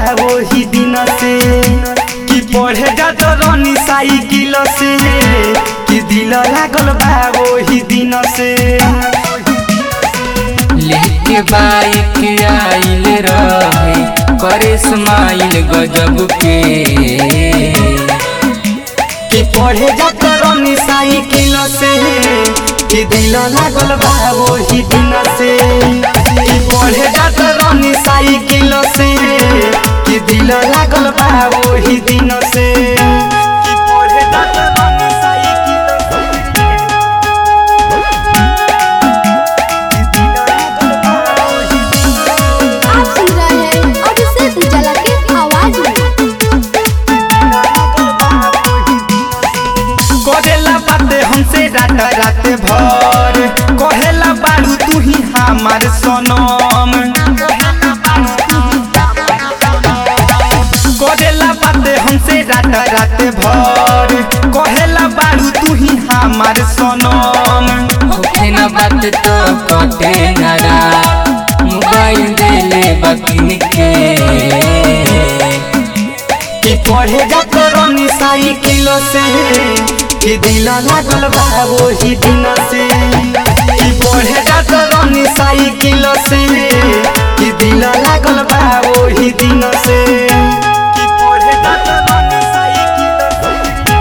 वही दिन से कि पढ़े जात रनी साइकिल से कि दिल लागल बा वही दिन से लेके बाइक आइल रहे करे स्माइल गजब के कि पढ़े जात रनी साइकिल से कि दिल लागल बा वही दिन से कि पढ़े जात रनी साइकिल से कि दिल लागल बा वही दिन से कि पढ़े जात रनी साइकिल से कि दिल लागल बा वही दिन से आप सुन रहे हैं अभिषेक उजाला के आवाज में करेला बाते हमसे रात रात भर कहेला बारू तू ही हमार सनम करेला बाते हमसे रात रात भर कहेला बारू तू ही हमार सनम होखे न बात तो कटे न रात मोबाइल देले बकिन के कि पढ़े जात रनी साइकिल से कि दिल लागल बा वही दिन से कि पढ़े जात रनी साइकिल से कि दिल लागल बा वही दिन से कि पढ़े जात रनी साइकिल से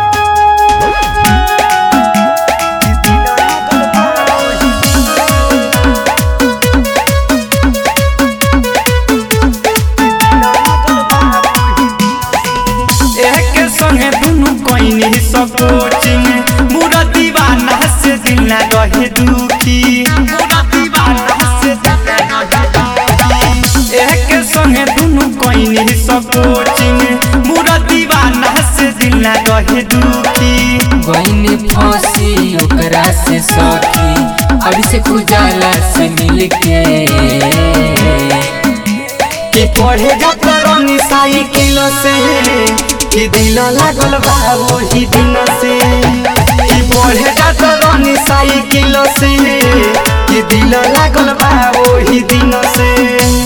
कि दिल लागल बा वही दिन एक संगे दुनु कोइनी सब कोचिंग मुरा दीवाना से दिल ना रहे दुखी मुरा दीवाना से दिल ना रहे दुखी एक संगे दुनु कोइनी सब कोचिंग मुरा दीवाना से दिल ना रहे दुखी गईनी फंसी ओकरा से सखी अभी से उजाला से मिल के कि पढ़े जात रनी साइकिल से कि दिल लागल बा वही दिन से कि पढ़े जात रनी साइकिल से कि दिल लागल बा वही दिन से